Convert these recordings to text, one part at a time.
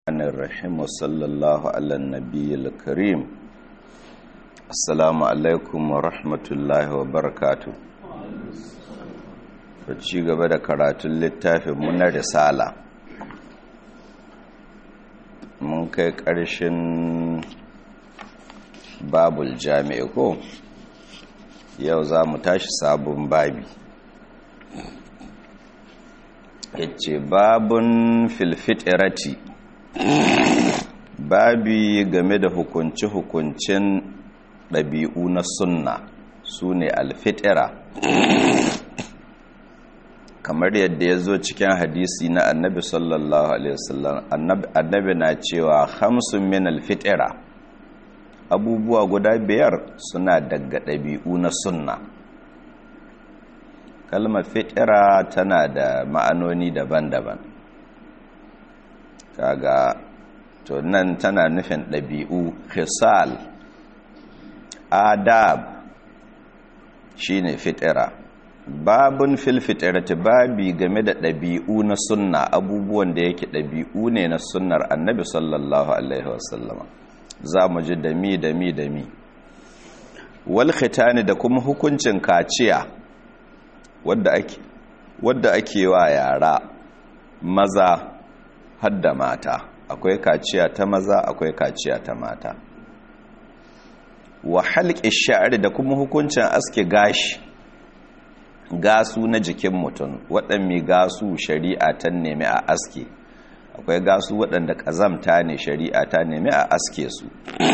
الرحمن الرحيم وصلى الله على النبي الكريم السلام عليكم ورحمة الله وبركاته ci gaba da karatun littafin na risala mun kai ƙarshen babul jami'i ko yau za mu tashi sabon babi yace babun filfitirati babi game da hukunci-hukuncin ɗabi'u na sunna su ne alfitira kamar yadda ya zo cikin hadisi na annabi sallallahu alaihi wasallam annabi na cewa hamsin min alfitira abubuwa guda biyar suna daga ɗabi'u na sunna kalmar fitira tana da ma'anoni daban-daban kaga to nan tana nufin ɗabi'u hisal adab shine fitira babun fil fitirati babi game da ɗabi'u na sunna abubuwan da yake ɗabi'u ne na sunnar annabi sallallahu alaihi wasallama za mu ji dami dami dami wal khitani da kuma hukuncin kaciya wadda ake wadda ake wa yara maza hadda mata akwai kaciya ta maza akwai kaciya ta mata wa halqi sha'ri da kuma hukuncin aske gashi gasu na jikin mutum waɗanne gasu shari'a ta nemi a aske akwai gasu waɗanda ƙazamta ne shari'a ta nemi a aske su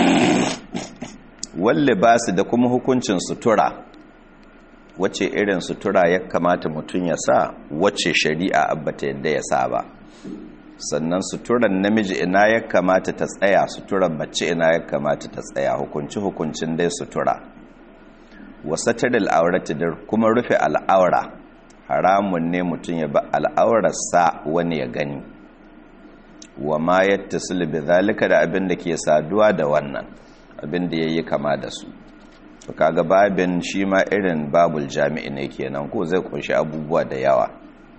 walle basu da kuma hukuncin sutura wace irin sutura ya kamata mutum ya sa wace shari'a abbata yadda ya sa ba sannan suturan namiji ina ya kamata ta tsaya suturan mace ina ya kamata ta tsaya hukunci hukuncin dai sutura wasataril aurati da kuma rufe al'aura haramun ne mutum ya ba al'aurarsa wani ya gani wa ma yattasil bi zalika da abin da ke saduwa da wannan abin da yayi kama da su to kaga babin shi ma irin babul jami'i ne kenan ko zai kunshi abubuwa da yawa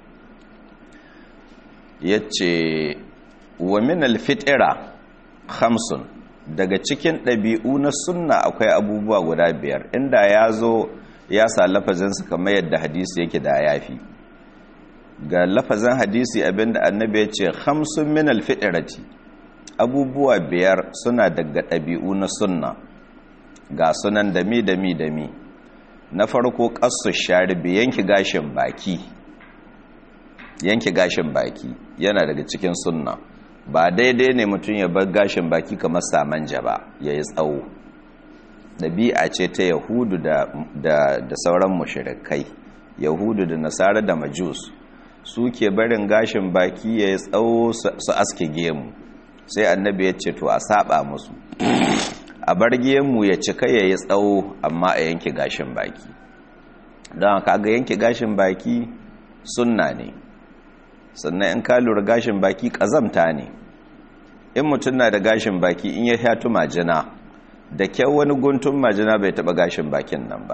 yace wa min alfitira khamsun daga cikin ɗabi'u na sunna akwai abubuwa guda biyar inda ya zo ya sa lafazinsa kamar yadda hadisi yake da yafi ga lafazin hadisi abinda annabi ya ce khamsun min alfitirati abubuwa biyar suna daga ɗabi'u na sunna ga sunan dami dami dami na farko ƙasu sharibi yanki gashin baki yanki gashin baki yana daga cikin sunna ba daidai ne mutum ya bar gashin baki kamar samanja ba ya yi tsawo ɗabi'a ce ta yahudu da, da, da sauran mushirikai yahudu da nasara da majus su ke barin gashin baki ya yi tsawo su aske gemu sai annabi ya ce to a saba musu a bar gemu ya cika ya yi tsawo amma a yanke gashin baki don kaga yanke gashin baki sunna ne sannan in ka lura gashin baki ƙazamta ne in mutum na da gashin baki in ya shatu majina da kyau wani guntun majina bai taɓa gashin bakin nan ba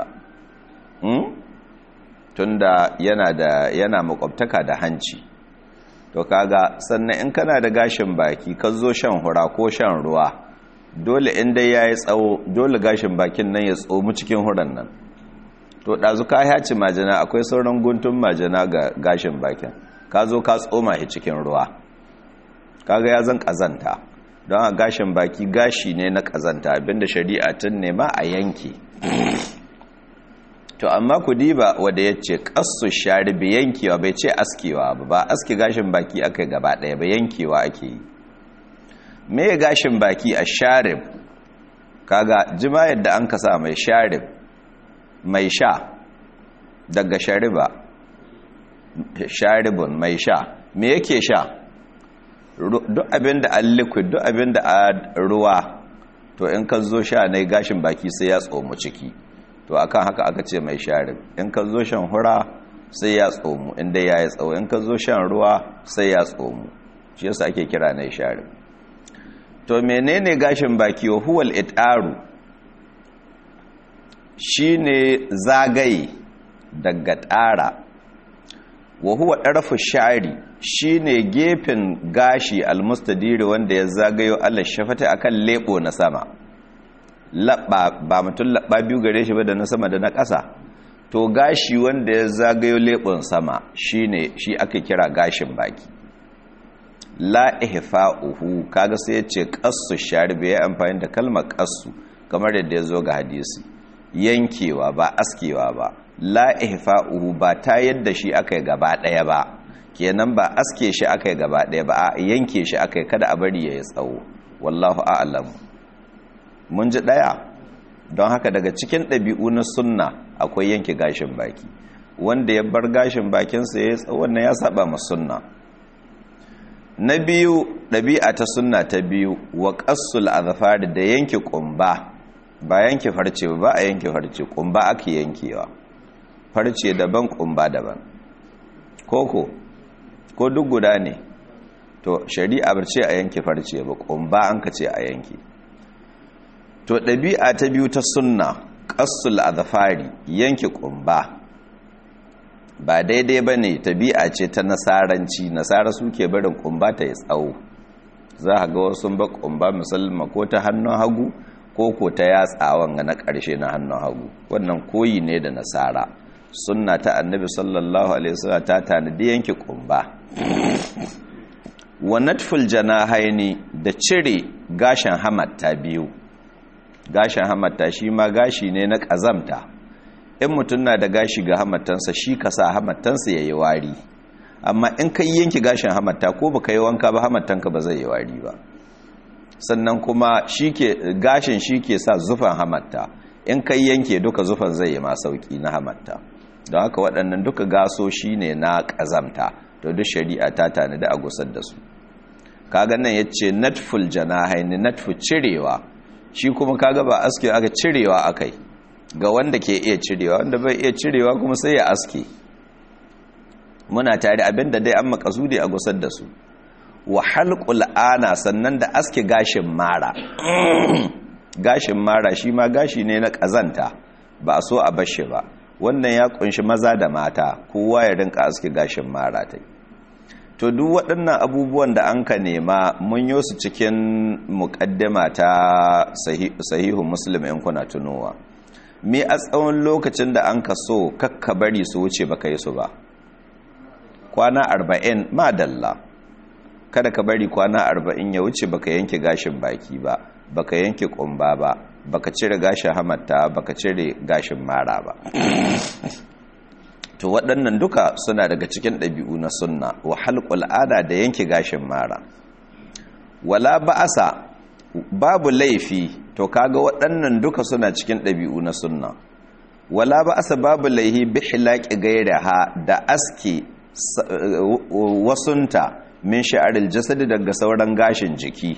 tunda yana da yana makwabtaka da hanci to kaga sannan in kana da gashin baki ka zo shan hura ko shan ruwa dole in dai ya yi tsawo dole gashin bakin nan ya tsomu cikin huran nan to ɗazu ka haci majina akwai sauran guntun majina ga gashin bakin ka zo ka tsoma shi cikin ruwa kaga ya zan kazanta don a gashin baki gashi ne na kazanta abinda shari'a tun nema a yanki to amma ku diba wanda ya ce ƙasu sharibi yankewa bai ce askewa ba ba aske gashin baki aka gaba ɗaya ba yankewa ake yi me gashin baki a sharib kaga jima yadda an kasa mai sharib mai sha daga shariba sharibun mai sha me yake sha duk abin da an liquid duk abin da a ruwa to in ka zo sha na gashin baki sai ya tsomu ciki to akan haka aka ce mai sharib in ka zo shan hura sai ya tsomu inda ya yi tsawo in ka zo shan ruwa sai ya tsomu shi yasa ake kira na sharib to menene gashin baki wa huwal itaru shine zagaye daga tsara wa huwa ɗarfu sha'ari shine gefen gashi almustadiri wanda ya zagayo Allah shafata akan lebo na sama labba ba mutum labba biyu gare shi ba da na sama da na ƙasa to gashi wanda ya zagayo lebon sama shine shi aka kira gashin baki la ihfa'uhu kaga sai yace qassu sharibi ya amfani da kalmar qassu kamar yadda ya zo ga hadisi yankewa ba askewa ba la ihfa'uhu ba ta yadda shi akai gaba daya ba kenan ba aske shi akai gaba daya ba a yanke shi akai kada a bari yayi tsawo wallahu a'lam mun ji daya don haka daga cikin ɗabi'u na sunna akwai yanke gashin baki wanda ya bar gashin bakinsa ya yi tsawon na ya saba ma sunna na biyu ɗabi'a ta sunna ta biyu wa ƙassul azafari da yanke ƙumba ba yanke farce ba a yanke farce ƙumba ake yankewa farce daban ƙumba daban koko ko duk guda ne to shari'a bar ce a yanke farce ba ƙumba an ka ce a yanke to ɗabi'a ta biyu ta sunna ƙassul azafari yanke ƙumba ba daidai ba ne tabi'a ce ta nasaranci nasara suke barin kumba ta yi tsawo za a ga wasu ba kumba musamman ko ta hannun hagu ko ko ta yatsawan na ƙarshe na hannun hagu wannan koyi ne da nasara sunna ta annabi sallallahu alaihi wasallam ta tanadi yanke kumba wa natful janahaini da cire gashin hamatta biyu gashin hamatta shi ma gashi ne na ƙazamta in mutum na da gashi ga hamattansa shi ka sa hamattansa ya yi wari amma in ka yanki gashin hamatta ko ba ka yi wanka ba hamattanka ba zai yi wari ba sannan kuma gashin shi ke sa zufan hamatta in ka yanke duka zufan zai yi ma sauki na hamatta don haka waɗannan duka gaso shi ne na ƙazamta to duk shari'a ta tanadi a gusar da su kaga nan ya ce natful janahaini natfu cirewa shi kuma kaga ba aske aka cirewa akai ga wanda ke iya cirewa wanda bai iya cirewa kuma sai ya aske muna tare abinda dai an makasudi a gusar da su wa halqul ana sannan da aske gashin mara gashin mara shi ma gashi ne na kazanta ba so a bashi ba wannan ya kunshi maza da mata kowa ya rinka aske gashin mara ta to duk waɗannan abubuwan da an ka nema mun yi su cikin muƙaddama ta sahihu muslim in kuna tunowa me a tsawon lokacin da an ka so kakka bari su wuce baka yi su ba kwana arba'in madalla kada ka bari kwana arba'in ya wuce baka yanke gashin baki ba baka yanke kumba ba baka cire gashin hamatta baka cire gashin mara ba to waɗannan duka suna daga cikin ɗabi'u na sunna wa halqul ada da yanke gashin mara wala ba'asa babu laifi to kaga waɗannan duka suna cikin ɗabi'u na sunna wala ba asa babu laihi bi hilaqi gairaha da aski wasunta min sha'aril jasadi daga sauran gashin jiki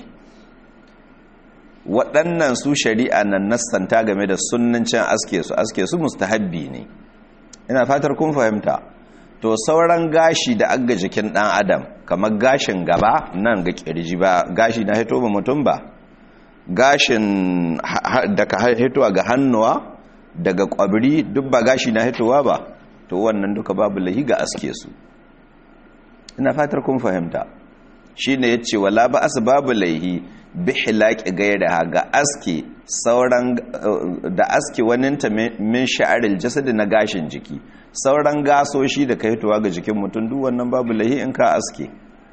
waɗannan su shari'a nan nassanta game da sunnancin aske su aske su mustahabbi ne ina fatar kun fahimta to sauran gashi da aga jikin ɗan adam kamar gashin gaba nan ga kirji ba gashi na hito ba mutum ba gashin daga hitowa ga hannuwa daga kwabri duk ba gashi na hitowa ba to wannan duka babu lahi ga aske su ina fatar kun fahimta shine yace wala ba as babu laihi bi hilaqi gairaha ga aske sauran da aske waninta min sha'aril jasad na gashin jiki sauran gasoshi da ka hitowa ga jikin mutum duk wannan babu lahi in ka aske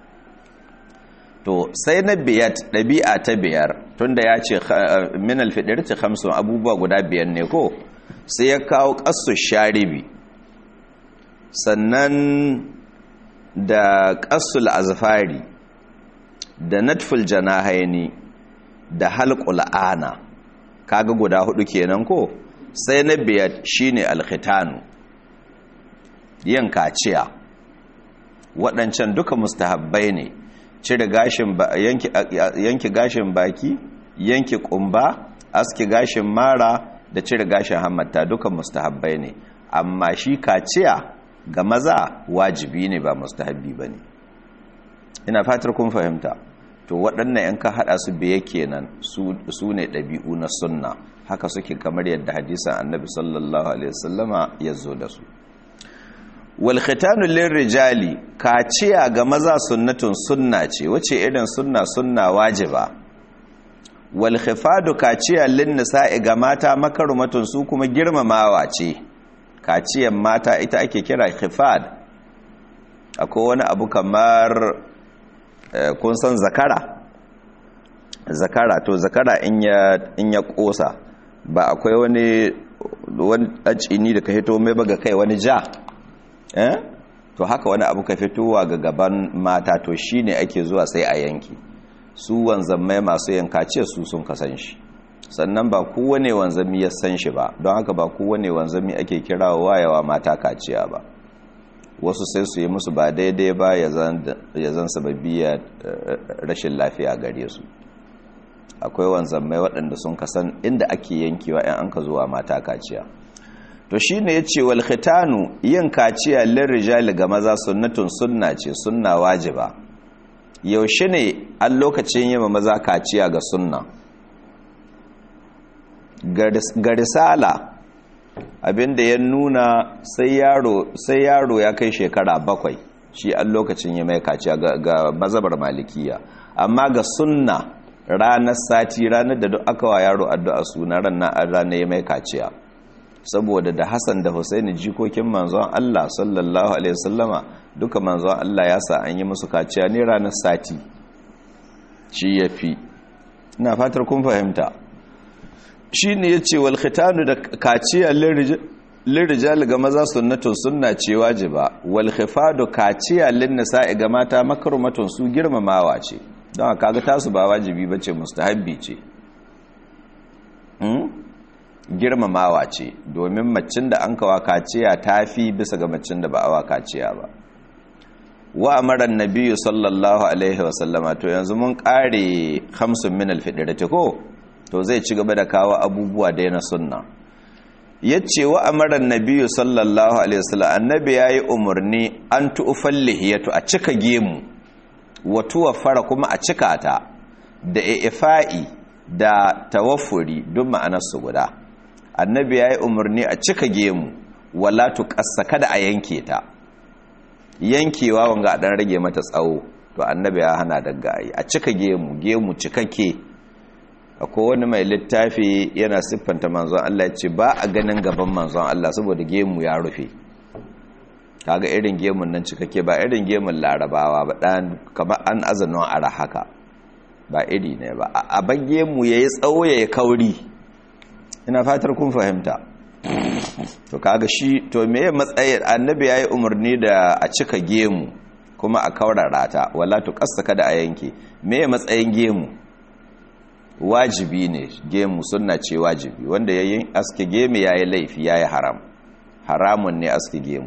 to sai na biyat ɗabi'a ta biyar tunda ya ce min alfiɗirci hamsin abubuwa guda biyar ne ko sai ya kawo ƙasu sharibi sannan da ƙasul azfari da natful janahaini da halqul ana kaga guda hudu kenan ko sai na biyar shine alkhitanu yin kaciya waɗancan duka mustahabbai ne cire gashin yanki gashin baki yanki kumba aski gashin mara da cire gashin hammata duka mustahabbai ne amma shi kaciya ga maza wajibi ne ba mustahabbi ba ne ina fatar kun fahimta to waɗannan yan ka haɗa su biye kenan su ne ɗabi'u na sunna haka suke kamar yadda hadisan annabi sallallahu alaihi wasallama ya zo da su wal khitanu lirrijali kaciya ga maza sunnatun sunna ce wace irin sunna sunna wajiba wal khifadu kaciya lin nisa'i ga mata makarumatun su kuma girmamawa ce kaciyan mata ita ake kira khifad akwai wani abu kamar kun san zakara zakara to zakara in ya in ya kosa ba akwai wani wani ɗacini da ka fito mai baga kai wani ja eh to haka wani abu ka fitowa ga gaban mata to shine ake zuwa sai a yanki su wanzammai masu yanka ce su sun kasan shi sannan ba kowane wanzami ya san shi ba don haka ba kowane wanzami ake kira wayawa mata kaciya ba wasu sai su yi musu ba daidai ba ya zan sababiya rashin lafiya gare su akwai wanzammai waɗanda sun kasan inda ake yankewa ‘yan an ka zuwa mata kaciya to shi ne ya ce walhitanu yin kaciya lirrijali ga maza sunnatun sunna ce sunna wajiba yaushe ne an lokacin yi maza kaciya ga sunna ga risala abinda ya nuna sai yaro ya kai shekara bakwai shi an lokacin yi mai kaciya ga mazabar malikiya amma ga sunna ranar sati ranar da duk aka wa yaro addu'a suna ranar ranar ya mai kaciya saboda da Hassan da Husaini jikokin manzon Allah sallallahu alaihi wasallama duka manzon Allah ya sa an yi musu kaciya ne ranar sati shi yafi ina fatar kun fahimta shine yace wal khitanu da kaciya lirijal ga maza sunnatun sunna ce wajiba wal khifadu kaciya lin nisa'i ga mata makrumatun su girmamawa ce don haka ga tasu ba wajibi bace mustahabbi ce girmamawa ce domin macin da an kawa kaciya ta fi bisa ga macin da ba awa kaciya ba wa amaran nabiyu sallallahu alaihi wasallama to yanzu mun kare hamsin min alfidirati ko to zai ci gaba da kawo abubuwa da na sunna yace wa amaran nabiyu sallallahu alaihi wasallam annabi yayi umarni an tu'fal lihiyatu a cika gemu wa tuwaffara kuma a cika ta da ifa'i da tawaffuri duk ma'anarsu guda annabi ya yi umarni a cika gemu wala tuƙassa kada a yanke ta yankewa wanga a ɗan rage mata tsawo to annabi ya hana daga yi a cika gemu gemu cikakke akwai wani mai littafi yana siffanta manzon Allah ce ba a ganin gaban manzon Allah saboda gemu ya rufe kaga irin gemun nan cikakke ba irin gemun larabawa ba dan kamar an azanon ara haka ba iri ne ba a bagge mu yayi tsawo yayi kauri ina fatar kun fahimta to kaga shi to meye matsayin annabi yayi umarni da a cika gemu kuma a kaurara ta wala to kasta kada a yanke meye matsayin gemu wajibi ne gemu sunna ce wajibi wanda yayin aske gemu yayi laifi yayi haram haramun ne aske gemu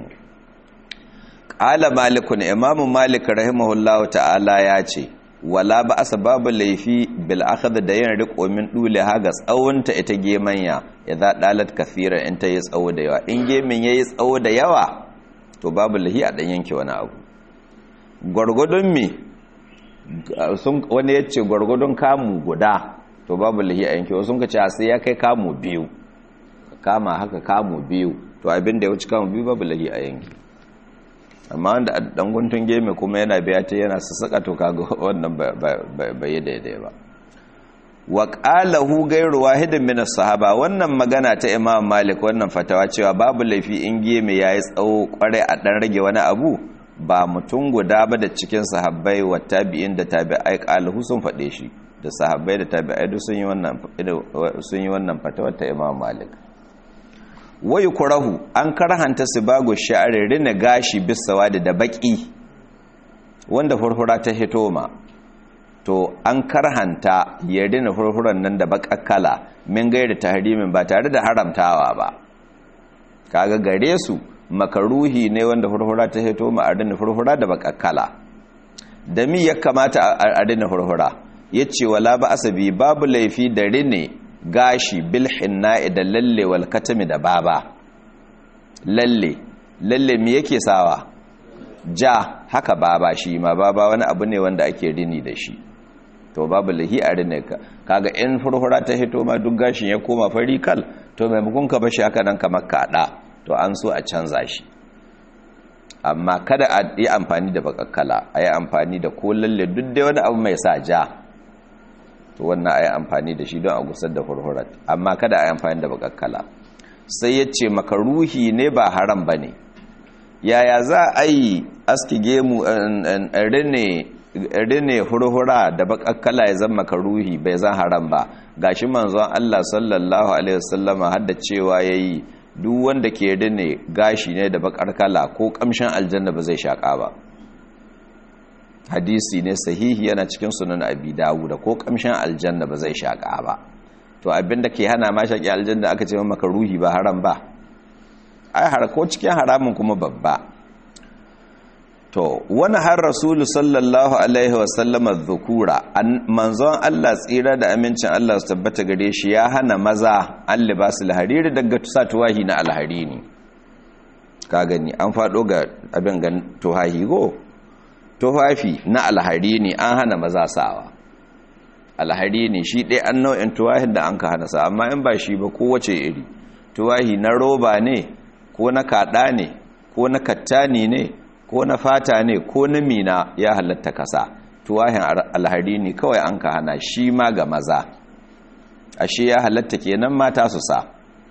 qala malikun imamu malik rahimahullahu ta'ala ya ce wala ba asa babu laifi bil akhadha da yin riko min dule haga tsawonta ita gemanya idza dalat kathira in ta yi tsawo da yawa in gemin yayi tsawo da yawa to babu lahi a dan yanke wani abu gwargwadon me sun wani yace gwargwadon kamu guda to babu lahi a yanke sun ka ce sai ya kai kamu biyu kama haka kamu biyu to abin da ya wuce kamu biyu babu lahi a yanke amma wanda dan guntun geme kuma yana biya ta yana sassaka to kaga wannan bai yi daidai ba wa qalahu ghayru wahidin min as-sahaba wannan magana ta Imam Malik wannan fatawa cewa babu laifi in geme yayi tsawo kware a dan rage wani abu ba mutum guda ba da cikin sahabbai wa tabi'in da tabi'ai qalahu sun fade shi da sahabbai da tabi'ai duk sun yi wannan sun yi wannan fatawa ta Imam Malik wayu kurahu an karhanta sibago sha'ari rina gashi bisawa da da baki wanda furfura ta hitoma to an karhanta ya rina furfuran nan da bakakkala min gaira tahrimin ba tare da haramtawa ba kaga gare su makaruhi ne wanda furfura ta hitoma a rina furfura da bakakkala da mi ya kamata a rina furfura yace wala ba asabi babu laifi da rine gashi bilhinna da lalle wal katami da baba lalle lalle me yake sawa ja haka baba shi ma baba wani abu ne wanda ake rini da shi to babu lahi a rine ka kaga in furfura ta hito ma duk gashin ya koma fari kal to maimakon ka bashi haka nan kamar kada to an so a canza shi amma kada a yi amfani da bakakkala a yi amfani da ko lalle duk da wani abu mai sa ja to wannan a yi amfani da shi don a gusar da hurhurat amma kada a yi amfani da bakakkala sai ya ce makaruhi ne ba haram ba ne yaya za a yi aski gemu rine hurhura da bakakkala ya zama makaruhi bai zan haram ba gashi manzon Allah sallallahu alaihi wasallama hadda cewa yayi duk wanda ke rine gashi ne da bakar kala ko kamshin aljanna ba zai shaka ba hadisi ne sahihi yana cikin sunan abi dawud ko kamshin aljanna ba zai shaka ba to abinda ke hana ma shaki aljanna aka ce maka ruhi ba haram ba ai har ko cikin haramun kuma babba to wani har rasulu sallallahu alaihi wasallama dhukura manzon Allah tsira da amincin Allah su tabbata gare shi ya hana maza an libasul hariri daga tusa tuwahi na alharini ka gani an fado ga abin gan tuwahi go tuwafi na alharini an hana maza sawa alharini shi ɗaya an nau'in tuwahin da an ka hana sa amma in ba shi ba kowace iri tuwahi na roba ne ko na kaɗa ne ko na kattani ne ko na fata ne ko na mina ya halatta kasa tuwahin alhari ne kawai an ka hana shi ma ga maza ashe ya halatta kenan mata su sa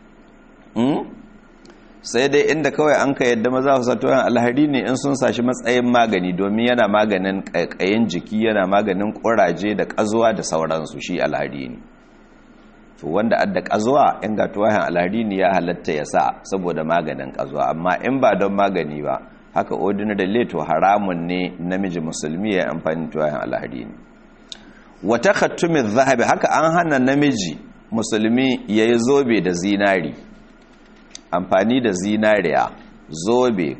sai dai inda kawai an ka yadda maza su sa tuwahin alhari ne in sun sashi matsayin magani domin yana maganin ƙaiƙayin jiki yana maganin ƙuraje da ƙazuwa da sauransu shi alhari ne to wanda adda ƙazuwa in ga tuwahin alhari ne ya halatta ya sa saboda maganin ƙazuwa amma in ba don magani ba haka ordinary leto haramun ne namiji musulmi ya amfani tuwayen alhari ne wata khattumin zahabi haka an hana namiji musulmi ya yi zobe da zinari amfani da zinariya zobe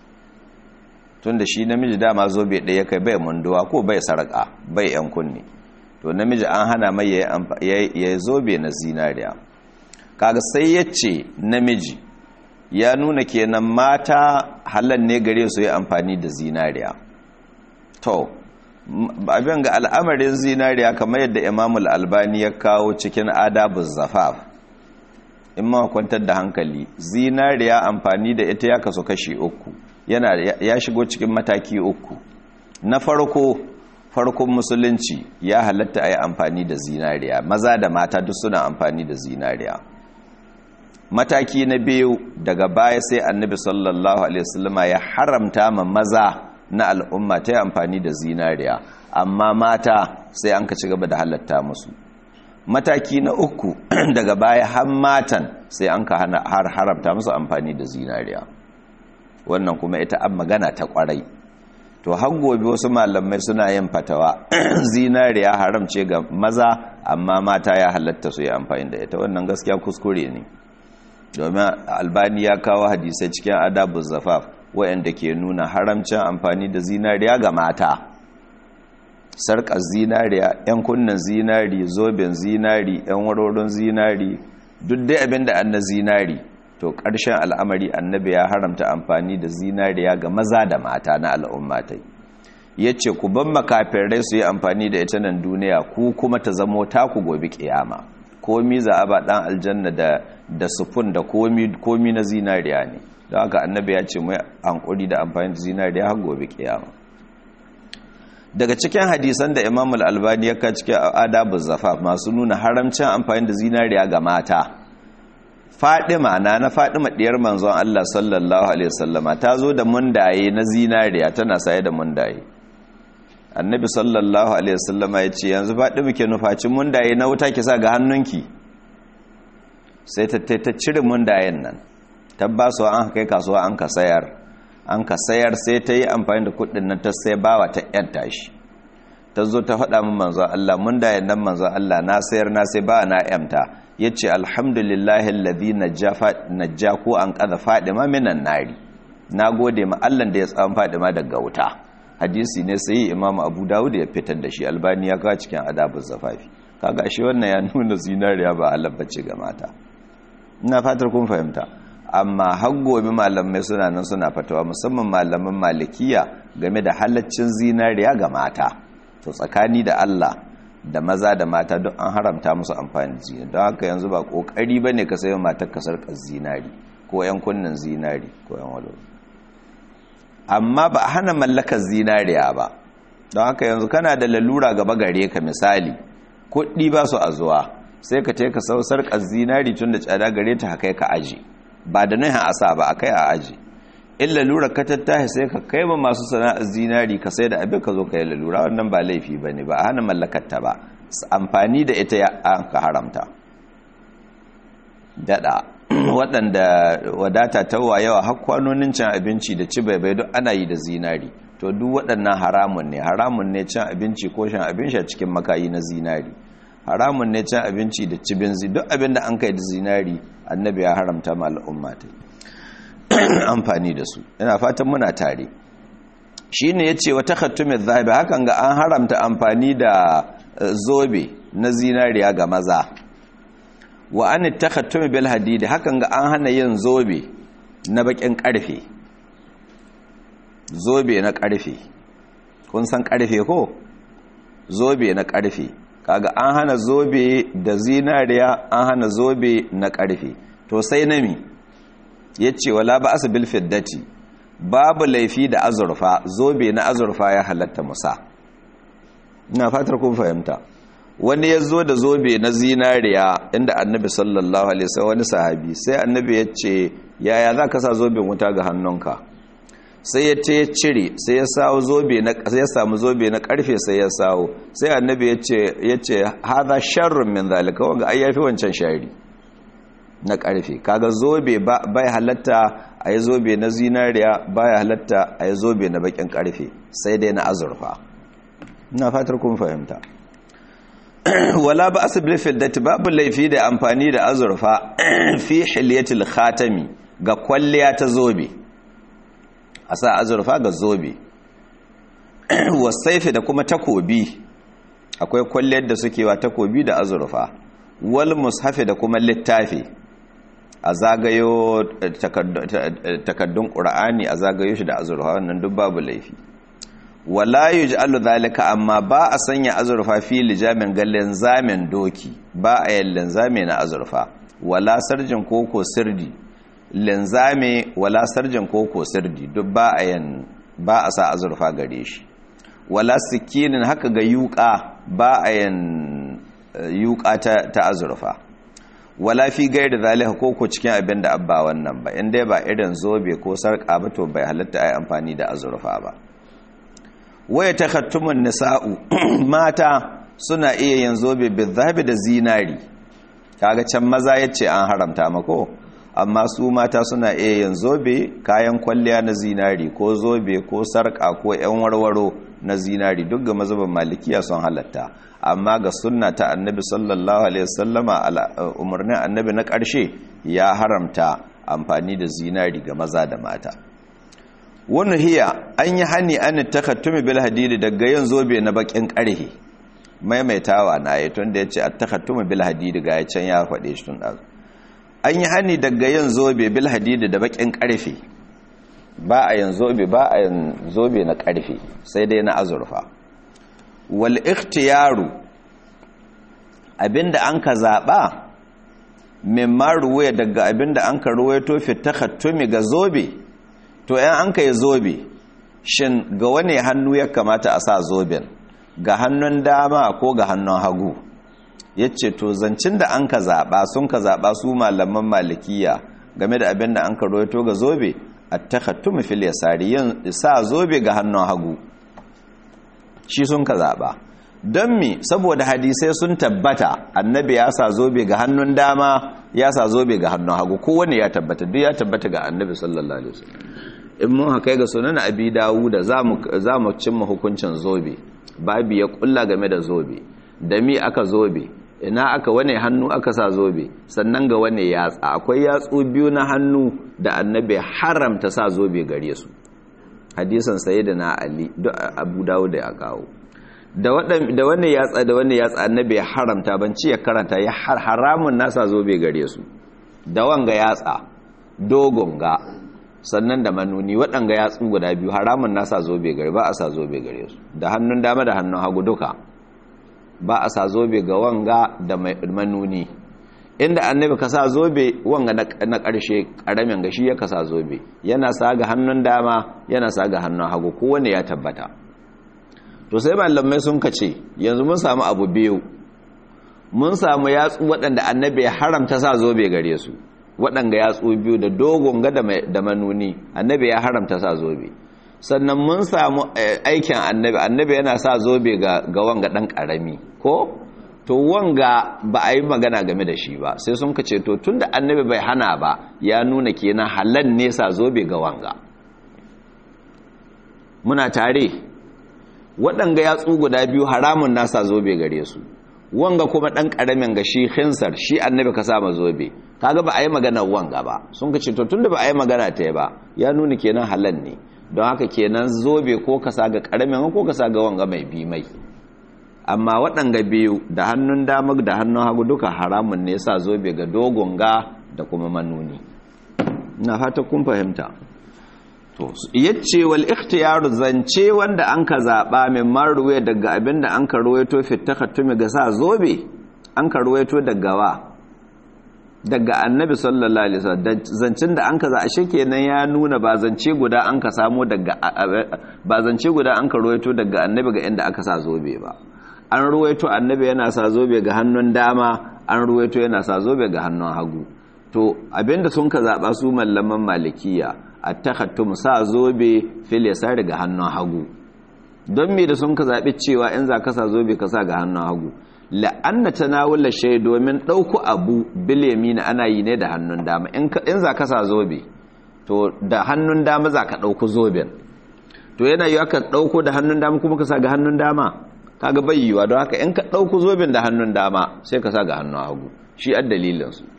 tun da shi namiji dama zobe ɗaya kai bai munduwa ko bai sarƙa bai yan kunni to namiji an hana mai ya yi zobe na zinariya kaga sai ya ce namiji ya nuna kenan mata halan ne gare su yi amfani da zinariya to abin ga al'amarin zinariya kamar yadda imamul albani ya kawo cikin adabun zafaf in ma kwantar da hankali zinariya amfani da ita ya kaso kashi uku yana ya shigo cikin mataki uku na farko farkon musulunci ya halatta a yi amfani da zinariya maza da mata duk suna amfani da zinariya mataki na biyu daga baya sai annabi sallallahu alaihi wasallama ya haramta ma maza na al'umma ta yi amfani da zinariya amma mata sai an ka ci gaba da halatta musu mataki na uku daga baya har matan sai an ka har haramta musu amfani da zinariya wannan kuma ita an magana ta kwarai to har gobe wasu malamai suna yin fatawa zinariya haramce ga maza amma mata ya halatta su yi amfani da ita wannan gaskiya kuskure ne domin albani ya kawo hadisai cikin adabu zafaf waɗanda ke nuna haramcin amfani da zinariya ga mata sarƙar zinariya 'yan kunnen zinari zoben zinari 'yan warorin zinari duk dai abin da an na zinari to ƙarshen al'amari annabi ya haramta amfani da zinariya ga maza da mata na al'ummatai ya ce ku ban makafirai su yi amfani da ita nan duniya ku kuma ta zamo taku gobe ƙiyama komi za a ba ɗan aljanna da da sufun da komi na zinariya ne don haka annabi ya ce mai hankuri da amfani da zinariya har gobe kiyama daga cikin hadisan da imam al-albani ya ka cikin adabu zafa masu nuna haramcin amfani da zinariya ga mata fadima na na fadima diyar manzon Allah sallallahu alaihi wasallama ta zo da mundaye na zinariya tana saye da mundaye annabi sallallahu alaihi wasallama ya ce yanzu fadima ke nufaci mundaye na wuta ki sa ga hannunki sai ta ta cire mundayen nan tabbasuwa an kai kasuwa an ka sayar an ka sayar sai ta yi amfani da kudin nan ta sai bawa ta yan tashi ta zo ta faɗa min manzo Allah mundayen nan manzo Allah na sayar na sai bawa na yamta yace alhamdulillahi alladhi najja ko an qadha fadima minan nari nagode ma Allah da ya tsawan fadima daga wuta hadisi ne sai imam abu dawud ya fitar da shi albani ya kawo cikin adabul zafafi kaga shi wannan ya nuna zinariya ba halabbace ga mata ina fatar kun fahimta amma har gobe malamai suna nan suna fatawa musamman malaman malikiya game da halaccin zinariya ga mata to tsakani da Allah da maza da mata duk an haramta musu amfani da zinari don haka yanzu ba kokari bane ka sayo matar ka sarkar zinari ko yan kunnan zinari ko yan walo amma ba a hana mallakar zinariya ba don haka yanzu kana da lalura gaba gare ka misali kuɗi ba su a zuwa sai ka teka sau sarƙar zinari tun da tsada gare ta haka ka aji ba da nuhin asa ba a kai a aji in lalura ka tattahi sai ka kai ma masu sana'ar zinari ka sai da abin ka zo ka yi lalura wannan ba laifi ba ne ba a hana mallakarta ba amfani da ita an ka haramta daɗa waɗanda wadata ta yawa har kwanonin cin abinci da ci bai duk ana yi da zinari to duk waɗannan haramun ne haramun ne cin abinci ko shan abin sha cikin makayi na zinari haramun ne cin abinci da cibin zi duk abin da an kai da zinari annabi ya haramta ma al'umma ta amfani da su ina fatan muna tare shi ne ya ce wata khattumin zahabi hakan ga an haramta amfani da zobe na zinariya ga maza wa an ta khattumi bil hadidi hakan ga an hana yin zobe na bakin karfe zobe na karfe kun san karfe ko zobe na karfe kaga an hana zobe da zinariya an hana zobe na karfe to sai nami yace wala ba asbil fiddati babu laifi da azurfa zobe na azurfa ya halatta musa ina fatar kun fahimta wani ya zo da zobe na zinariya inda annabi sallallahu alaihi wasallam wani sahabi sai annabi ya ce yaya za ka sa zoben wuta ga hannunka sai ya ce ya cire sai ya sawo zobe na sai ya samu zobe na karfe sai ya sawo sai annabi ya ce ya ce hadha sharrun min zalika wanga ai yafi wancan shari na karfe kaga zobe bai halatta a yi zobe na zinariya baya halatta a yi zobe na bakin karfe sai dai na azurfa ina fatar kun fahimta wala ba asibir fiddati babu laifi da amfani da azurfa fi hilyatil khatami ga kwalliya ta zobe a sa azurfa ga zobe wasaifi da kuma takobi akwai kwalliyar da suke wa takobi da azurfa wal mushafi da kuma littafi a zagayo takaddun ƙura'ani a zagayo shi da azurfa wannan duk babu laifi wala yuj'alu zalika amma ba a sanya azurfa fi lijamin gallen zamin doki ba a yin linzame na azurfa wala sarjin koko sirdi linzame wala sarjin koko sirdi duk ba a yin ba a sa azurfa gare shi wala sikinin haka ga yuka ba a yin yuka ta azurfa wala fi gairi zalika koko cikin abin da abba wannan ba inda ba irin zobe ko sarka ba to bai halatta ai amfani da azurfa ba waya takhattumun nisa'u mata suna iya yin zobe bizabi da zinari kaga can maza yace an haramta mako amma su mata suna iya yin zobe kayan kwalliya na zinari ko zobe ko sarka ko yan warwaro na zinari duk ga mazhabin malikiya sun halatta amma ga sunna ta annabi sallallahu alaihi wasallama umarnin annabi na ƙarshe ya haramta amfani da zinari ga maza da mata wani hiya an yi hani an takattumi bil hadidi daga yin zobe na bakin karhe maimaitawa na yi tun da ya ce a takattumi bil hadidi ga ya can ya faɗe shi tun ɗazu an yi hani daga yin zobe bil hadidi da bakin karfe ba a yin zobe ba a yin zobe na karfe sai dai na azurfa wal ikhtiyaru abinda an ka zaɓa mimma ruwaya daga abinda an ka ruwaito fi takattumi ga zobe to yan an ka yi zobe shin ga wani hannu ya kamata a sa zoben ga hannun dama ko ga hannun hagu ya ce to zancin da an ka zaɓa sun ka zaɓa su malaman malikiya game da abin da an ka roito ga zobe a takattu mafil ya sari yin sa zobe ga hannun hagu shi sun ka zaɓa don mi saboda hadisai sun tabbata annabi ya sa zobe ga hannun dama ya sa zobe ga hannun hagu kowane ya tabbata duk ya tabbata ga annabi sallallahu alaihi wasallam in mun haka ga sunan abi dawuda za mu cimma hukuncin zobe babu ya kulla game da zobe da mi aka zobe ina aka wane hannu aka sa zobe sannan ga wane yatsa akwai yatsu biyu na hannu da annabi haramta sa zobe gare su hadisan sayyidina ali duk abu dawuda ya kawo da da wane yatsa da wane yatsa annabi ya haramta ban ci ya karanta ya haramun nasa zobe gare su da wanga yatsa dogon ga sannan da manuni waɗanga yatsu guda biyu haramun nasa zobe gare ba a sa zobe gare su da hannun dama da hannun hagu duka ba a sa zobe ga wanga da manuni inda annabi ka sa zobe wanga na ƙarshe ƙaramin gashi ya kasa zobe yana sa ga hannun dama yana sa ga hannun hagu kowane ya tabbata to sai malamai sun kace yanzu mun samu abu biyu mun samu yatsu waɗanda annabi ya haramta sa zobe gare su waɗanga yatsu biyu da dogon ga da manuni annabi ya haramta sa zobe sannan mun samu aikin annabi annabi yana sa zobe ga wanga ɗan ƙarami ko to wanga ba a yi magana game da shi ba sai sun kace to tunda annabi bai hana ba ya nuna kenan halal ne sa zobe ga wanga muna tare waɗanga yatsu guda biyu haramun nasa zobe gare su wanga kuma ɗan ƙaramin ga shi hinsar shi annabi ka sama zobe kaga ba a yi magana wanga ba sun kace to tunda ba a yi magana ta ba ya nuna kenan halal ne don haka kenan zobe ko ka sa ga ƙaramin ko ka sa ga wanga mai bi mai amma waɗanga biyu da hannun dama da hannun hagu duka haramun ne sa zobe ga dogon ga da kuma manuni na fata kun fahimta to yace wal ikhtiyaru zance wanda an ka zaba min marruwe daga abinda an ka ruwaito fi takhattumi ga sa zobe an ka ruwaito daga wa daga annabi sallallahu alaihi wasallam zancin da an ka za ashe kenan ya nuna ba zance guda an ka samu daga ba zance guda an ka ruwaito daga annabi ga inda aka sa zobe ba an ruwaito annabi yana sa zobe ga hannun dama an ruwaito yana sa zobe ga hannun hagu to abinda sun ka zaba su mallaman malikiya attakhattum sa zobe fil yasari ga hannun hagu don me da sun ka zabi cewa in za ka sa zobe ka sa ga hannun hagu la'anna tanawula shay domin dauku abu bil yamin ana yi ne da hannun dama in in za ka sa zobe to da hannun dama za ka dauku zoben to yana yi aka dauko da hannun dama kuma ka sa ga hannun dama kaga bai yiwa don haka in ka dauku zoben da hannun dama sai ka sa ga hannun hagu shi ad dalilin su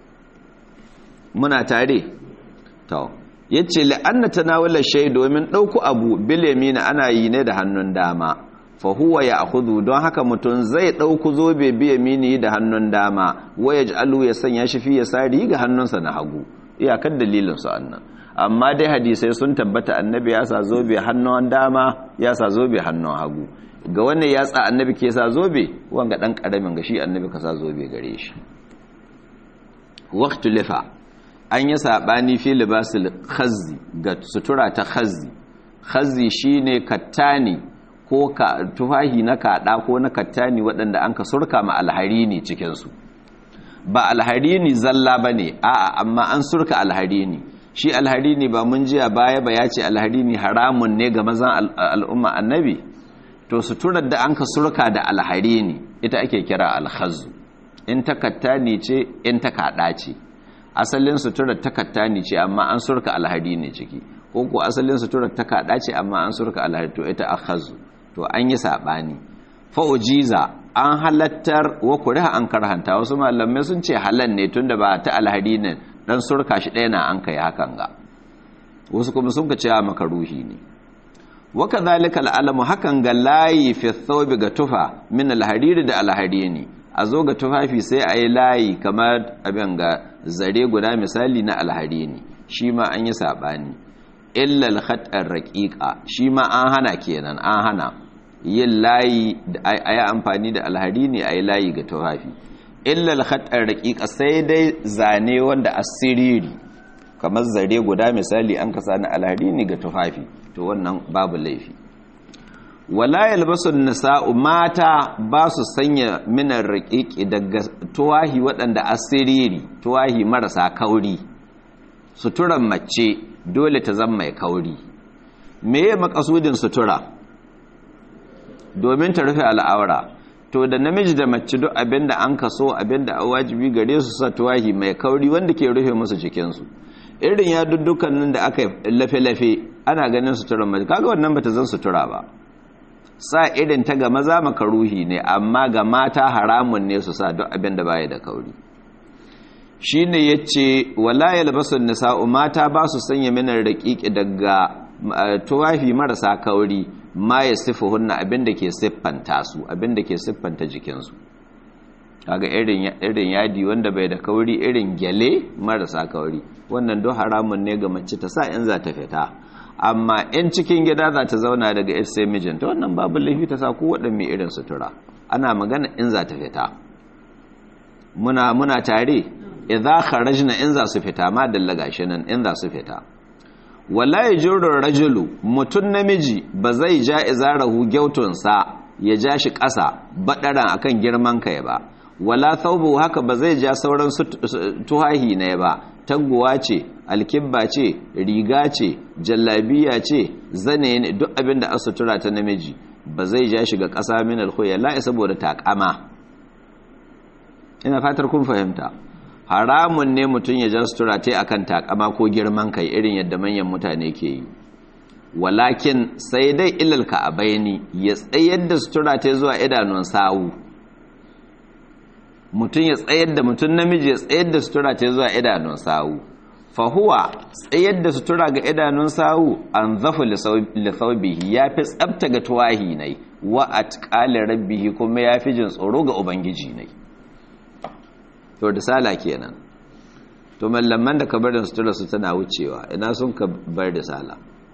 muna tare to yace la'anna tanawula shay domin dauku abu bil yamin ana yi ne da hannun dama fa huwa ya'khudhu don haka mutun zai dauku zobe bi yamini da hannun dama waya ja'alu ya sanya shi fi yasari ga hannunsa na hagu iyakar dalilin su annan amma dai hadisai sun tabbata annabi ya sa zobe hannun dama ya sa zobe hannun hagu ga wannan ya tsa annabi ke sa zobe wanga dan karamin ga shi annabi ka sa zobe gare shi waqtu lifa an yi sabani fi libasil khazzi ga sutura ta khazzi khazzi shine kattani ko ka tufahi na kaɗa ko na kattani waɗanda an ka surka ma alharini cikinsu ba alharini zalla ba ne a'a amma an surka alharini shi alharini ba mun jiya baya ba ya ce alharini haramun ne ga mazan al'umma annabi to suturar da an ka surka da alharini ita ake kira alhazu in ta kattani ce in ta kaɗa ce asalin suturar ta kattani ce amma an surka alharini ciki ko ko asalin suturar ta kaɗa ce amma an surka alharini to ita akhazu to an yi saɓani fa'ujiza an halattar wa kuriha an karhanta wasu malamai sun ce halan ne tunda ba ta alhari ne dan surka shi ɗaya na an kai hakan ga wasu kuma sun ka ce a makaruhi ne waka zalika al'alamu hakan ga layi fi thawbi ga tufa min alhariri da alhari ne a zo ga tufafi sai a yi layi kamar abin ga zare guda misali na alhari ne shi ma an yi saɓani illal khatar raƙiƙa shi ma an hana kenan an hana yin layi a yi amfani da alhari ne a yi layi ga tufafi illal khatar raƙiƙa sai dai zane wanda asiriri kamar zare guda misali an kasa na alhari ne ga tufafi to wannan babu laifi wala yalbasu nisa'u mata ba su sanya minar raƙiƙi daga tuwahi waɗanda asiriri tuwahi marasa kauri suturan mace dole ta zama mai kauri me ya makasudin sutura domin ta rufe al'aura to da namiji da mace duk abinda an kaso abinda a wajibi gare su sa tuwahi mai kauri wanda ke rufe musu jikinsu irin ya dukkanin da aka lafe-lafe ana ganin suturan mace kaga wannan bata zan sutura ba sa irin ta ga maza makaruhi ne amma ga mata haramun ne su sa duk abinda baya da kauri shi ne ya ce wala yalbasun nisa'u mata ba su sanya minar raƙiƙi daga tuwafi marasa kauri ma ya sifa hunna abinda ke siffanta su abinda ke siffanta jikinsu kaga irin yadi wanda bai da kauri irin gyale marasa kauri wannan don haramun ne ga mace ta sa in za ta fita amma in cikin gida za ta zauna daga ita sai mijinta wannan babu laifi ta sa ko waɗanne irin sutura ana magana in za ta fita muna muna tare idza kharajna in za su fita ma dalla gashi nan in za su fita wala yajuru rajulu mutun namiji ba zai ja izarahu gyautun sa ya ja shi ƙasa baɗaran akan girman kai ba wala thawbu haka ba zai ja sauran tuhahi ne ba taguwa ce alkibba ce riga ce jallabiya ce zane ne duk abin da asutura ta namiji ba zai ja shi ga ƙasa min alkhoya la'i saboda takama ina fatar kun fahimta haramun ne mutum ya ja sutura ta akan takama ko girman kai irin yadda manyan mutane ke yi walakin sai dai ilal ka'abaini ya tsayar da sutura ta zuwa idanun sawu mutum ya tsayar da mutum namiji ya tsayar da sutura ta zuwa idanun sawu fahuwa tsayar da sutura ga idanun sawu an zafi lithaubihi ya fi tsabta ga tuwahi nai wa atqali rabbihi kuma ya fi jin tsoro ga ubangiji nai to da sala kenan to mallaman da ka barin sutura su tana wucewa ina sun ka bar da sala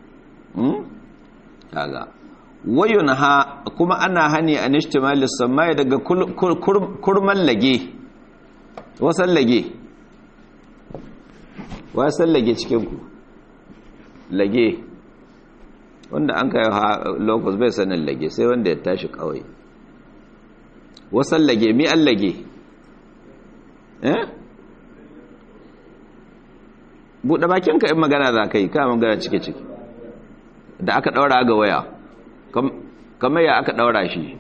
kaga wayun ha kuma ana hani a nishtimalis samai daga kurman lage wasan lage wasan lage cikinku lage wanda an kai locus bai sanin lage sai wanda ya tashi kawai wasan lage mi an lage eh buɗe bakinka in magana za ka yi ka magana cike-cike da aka ɗaura ga waya kamar ya aka ɗaura shi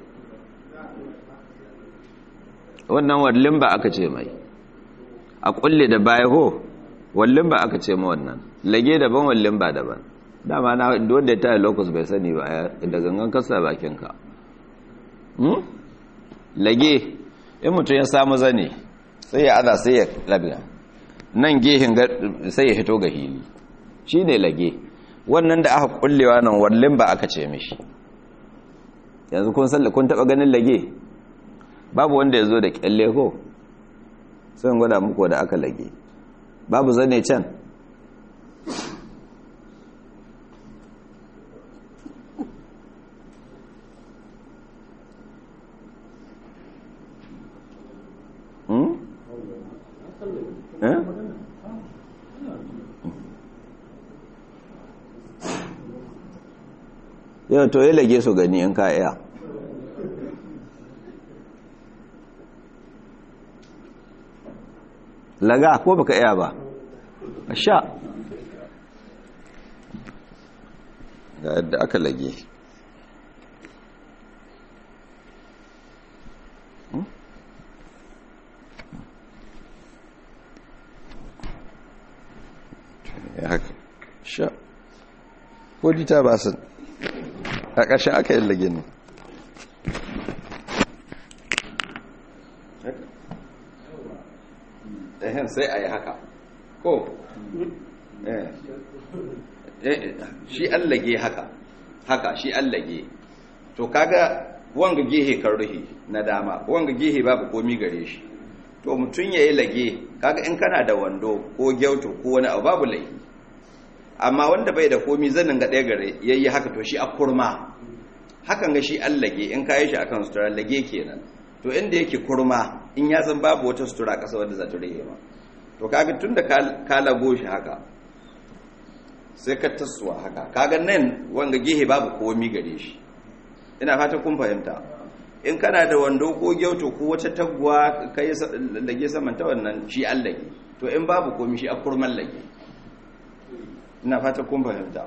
wannan wallin ba aka ce mai a kulle da baya ho wallin ba aka ce ma wannan lage daban wallin ba daban dama na wanda ya taya locus bai sani ba da gangan kasa bakinka lage in mutum ya samu zane sai ya aza sai ya labiya nan gehin sai ya hito ga hili shi ne lage wannan da aka kullewa nan wallin ba aka ce mishi yanzu kun salli kun taba ganin lage babu wanda ya zo da kyalle ko sai gwada muku da aka lage babu zane can yau to yi lage su gani in ka iya laga ko baka iya ba a sha ga yadda aka lage ya haka sha ko dita ba sun a ƙarshen aka yi lage ne ehen sai a yi haka ko shi an lage haka haka shi an lage to kaga wanga gehe kan ruhi na dama wanga gehe babu komi gare shi to mutum ya yi lage kaga in kana da wando ko gyauto ko wani abu babu laifi amma wanda bai da komi zanin ga ɗaya gare ya yi haka to shi a kurma hakan ga shi an lage in kayi shi akan sutura lage kenan to inda yake kurma in ya san babu wata sutura ƙasa wadda za ta rage ma to kaga tun da ka lago shi haka sai ka tasowa haka kaga nan wanga gehe babu komi gare shi ina fata kun fahimta in kana da wando ko gyauto ko wata taguwa kai lage saman ta wannan shi an lage to in babu komi shi a kurman lage ina fata kun fahimta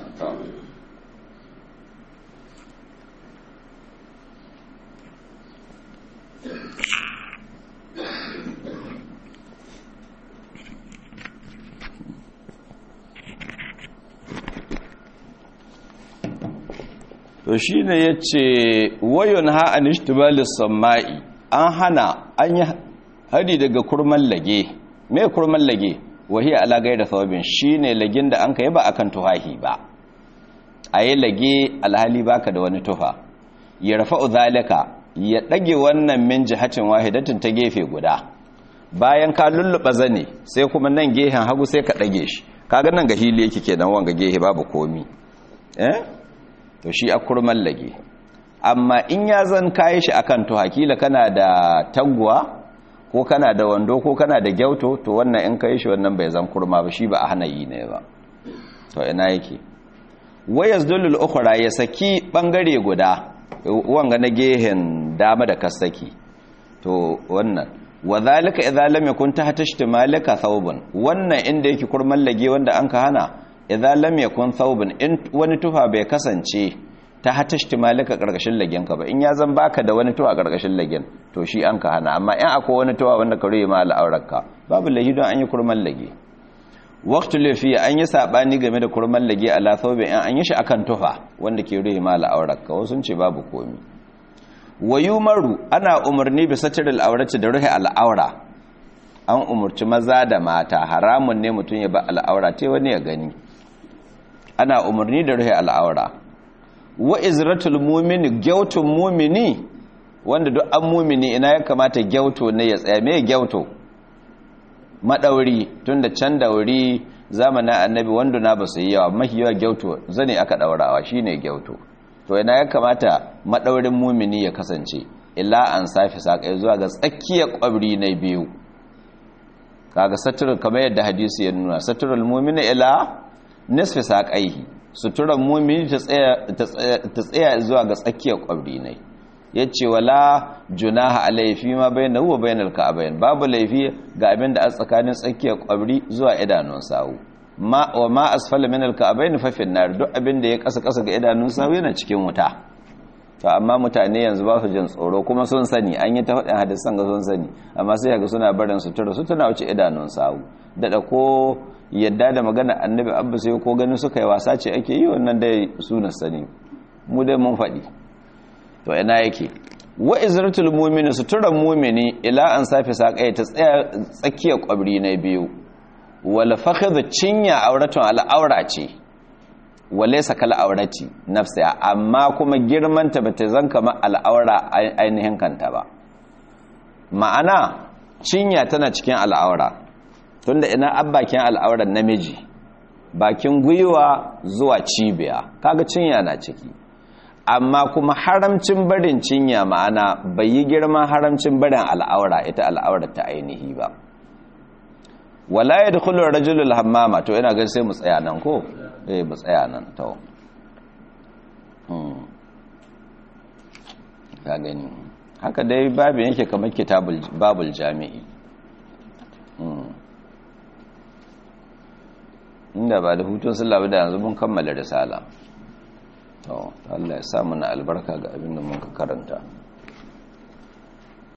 to shi ne ya ce wayon ha'an ishtibalis sama'i an hana an yi hari daga kurman lage mai kurman lage wahiyar alagai da thawabin shi ne lagin da an ka yi ba akan tuhahi ba a yi lage alhali baka da wani tufa ya rafa zalika ya ɗage wannan min jihatin wahidatin ta gefe guda bayan ka lulluɓa zane sai kuma nan gehen hagu sai ka ɗage shi kaga nan ga hili yake kenan wanga gehe babu komi eh to shi a kurman lage amma in ya zan kayi shi akan to hakila kana da taguwa ko kana da wando ko kana da gyauto to wannan in kai shi wannan bai zan kurma ba shi ba a hana yi ne ba to ina yake wayas dulul ukhra ya saki bangare guda wanga na gehen dama da kasaki to wannan wadhalika idza lam yakun tahta ishtimalika thawbun wannan inda yake kurman lage wanda anka hana idza lam yakun thawbun in wani tufa bai kasance ta hata ishtimalika karkashin lagen ka ba in ya zan baka da wani tufa karkashin lagen to shi anka hana amma in akwai wani tufa wanda ka ruye ma al'aurarka babu lahi don an yi kurman lage waqtu lafi an yi sabani game da kurman lage ala thawbin in an yi shi akan tufa wanda ke ruye ma al'aurarka wasu sun ce babu komi wayumaru ana umarni bi satiril aurati da ruhi al'aura an umarci maza da mata haramun ne mutum ya ba al'aura te wani ya gani ana umarni da ruhi al'aura wa izratul mu'mini gyautun mu'mini wanda duk an mu'mini ina ya kamata gyauto ne ya tsaya me gyauto madauri tunda can dauri zamanin annabi wanda na ba su yi yawa mahi yawa gyauto zane aka daurawa shine gyauto to yana ya kamata madaurin mumini ya kasance illa an safi sakai zuwa ga tsakiyar kwabri na biyu kaga saturul kamar yadda hadisi ya nuna saturul mumini ila nisfi sakaihi suturan mumini ta tsaya ta tsaya zuwa ga tsakiyar kwabri ne yace wala junaha alayhi ma bainahu wa bainal ka'bayn babu laifi ga abin da a tsakanin tsakiyar kwabri zuwa idanun sawu ma wa ma asfala min alka'bayn fa fi nar duk abin da ya kasa kasa ga idanun sawu yana cikin wuta to amma mutane yanzu ba su jin tsoro kuma sun sani an yi ta faɗin hadisan ga sun sani amma sai ga suna barin sutura su tana wuce idanun sawu dada ko yadda da magana annabi abba sai ko ganin suka yi wasa ce ake yi wannan dai suna sani mu dai mun faɗi to ina yake wa izratul mu'mini suturan mu'mini ila an safi saƙai ta tsaya tsakiyar kwabri na biyu wal fakhidhu cinya auratun al'aura ce walaysa kal aurati nafsiha amma kuma girman ta bata zan kama al'aura ainihin kanta ba ma'ana cinya tana cikin al'aura tunda ina abbakin al'auran namiji bakin gwiwa zuwa cibiya kaga cinya na ciki amma kuma haramcin barin cinya ma'ana bai yi girman haramcin barin al'aura ita al'aura ta ainihi ba wala ya dukulu rajulul hammama to ina gan sai mu tsaya nan ko eh mu tsaya nan to ka gani haka dai babin yake kamar kitabul babul jami'i inda ba da hutun sallah da yanzu mun kammala risala to Allah ya sa mu na albarka ga abin da mun ka karanta